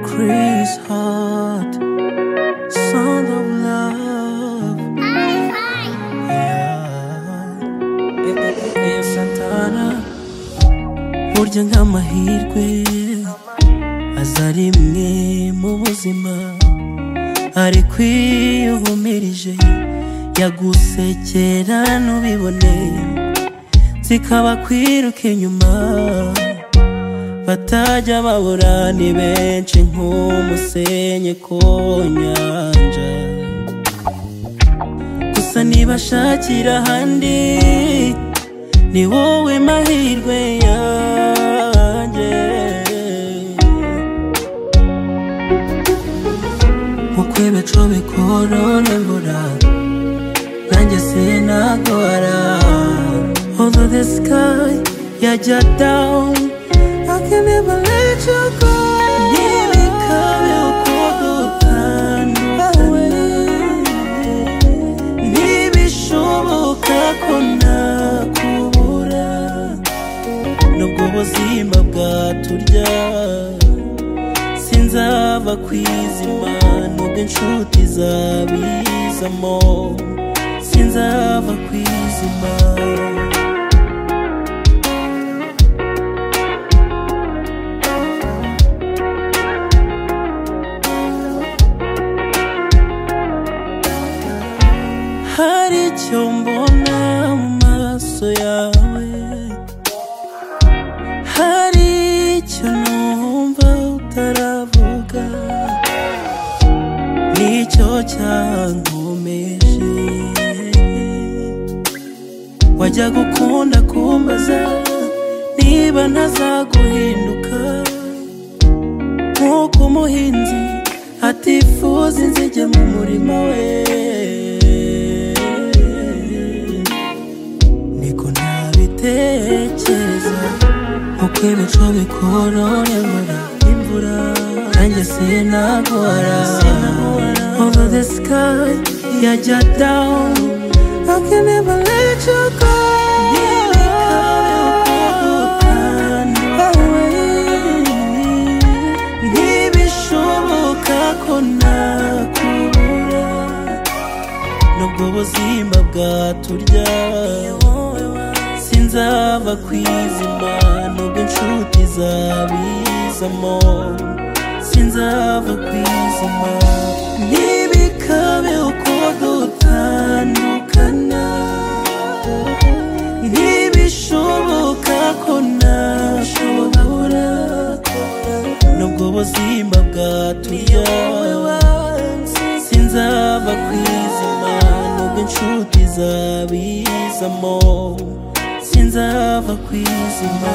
Chris Hart, Sound of Love. Yeah. Eh, eh, eh, eh, Santana. Burya nk'amahirwe aza rimwe mu buzima ariko iyo uhumirije yagusekera ntubibone zikaba kwiruka inyuma batajya babura ni benshi nk'umusenyi ku nyanja gusa nibashakira ahandi ni wowe mahirwe yanjye nk'uko ibicu bikorora imvura nanjye sinagora although the sky yajya down I can never let you go nibikabe ukundi utandukane ntibishoboka ko nakubura nubwo ubuzima bwaturya sinzava kwizima nubwo inshuti zabizamo sinzava kwizima hari icyo mbona mu maso yawe hari icyo numva utaravuga nicyo cyankomeje wajya gukunda kumbaza niba ntazaguhinduka nk'uko umuhinzi atifuza inzige mu murima we niko ntabitekereza uko ibicu bikorora imvura imvura nanjye sinagora over the sky yajya down I can never let you go Nibikabe uko dutandukanye ntibishoboka ko nakubura nubwo ubuzima bwaturya sinzava kwizima nubwo inshuti zabizamo sinzava kwizima ntibikabe uko dutandukana ntibishoboka ko nashobora nubwo ubuzima bwaturya sinzava kwizima nubwo inshuti zabizamo sinzava kwizima